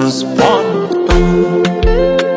James Bond.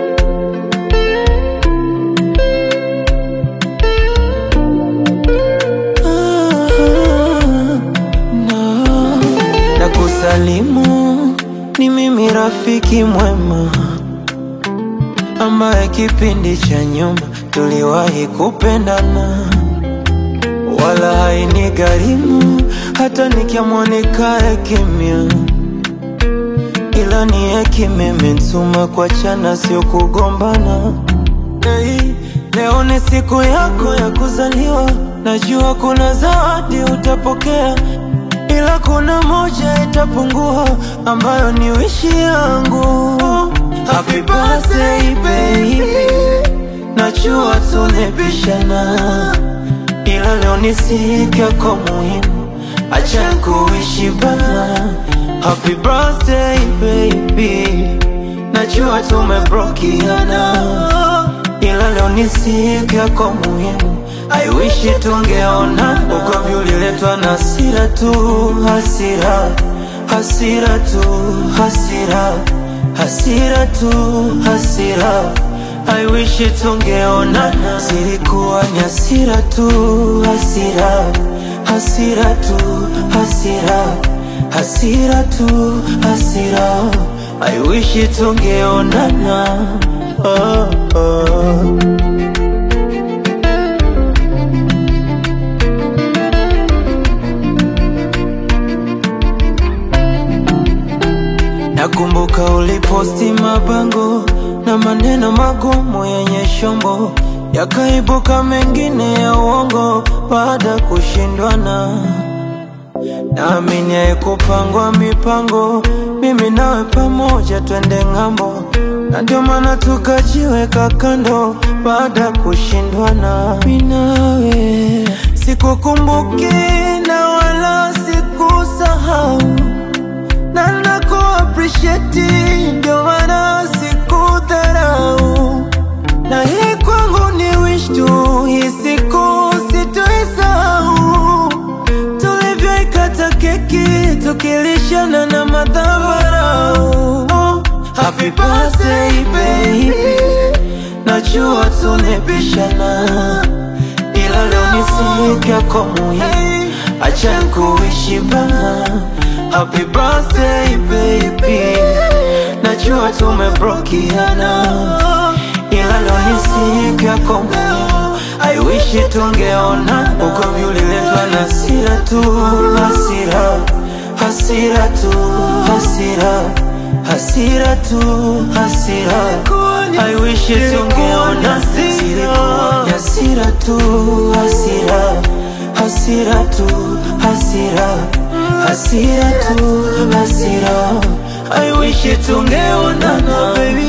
Na kusalimu ni mimi rafiki mwema ambaye kipindi cha nyuma tuliwahi kupendana, wala haini gharimu hata nikiamua nikae kimya, ila ni hekima imenituma kuachana, sio kugombana. Hey, leo ni siku yako ya kuzaliwa, najua kuna zawadi utapokea, ila kuna moja itapungua, ambayo ni wishi yangu. Happy birthday baby, najua tulipishana, ila leo ni siku yako muhimu, acha kuishi bana. Happy birthday baby, najua tumebrokiana ila leo ni siku yako muhimu, I wish tungeona. Ugomvi uliletwa na hasira tu, hasira, hasira tu, hasira, hasira tu, hasira. I wish tungeona, zilikuwa ni hasira tu, hasira, hasira tu, hasira, hasira tu, hasira. I wish tungeonana. Oh, oh. Nakumbuka uliposti mabango na maneno magumu yenye shombo, yakaibuka mengine ya uongo baada ya kushindwana. Naamini haikupangwa mipango, mimi nawe pamoja twende ng'ambo, na ndio maana tukajiweka kando baada ya kushindwana. Mimi nawe sikukumbuki na wala sikusahau na naku appreciate, ndio maana sikudharau, na hii kwangu ni wish tu, hii siku sitoisahau tulivyoikata keki tukilishana na madhabarau. Oh, happy birthday baby, najua tulipishana, ila leo ni siku yako muhimu, acha kuishi bana. Happy birthday baby, najua tumebrokiana, ila leo ni siku yako muhimu, I wish tungeona. Ugomvi uliletwa na hasira tu, hasira, hasira tu, hasira, hasira tu, hasira. I wish tungeona, zilikuwa ni hasira tu, hasira, hasira tu, hasira, hasira tu, hasira. I wish tungeonana baby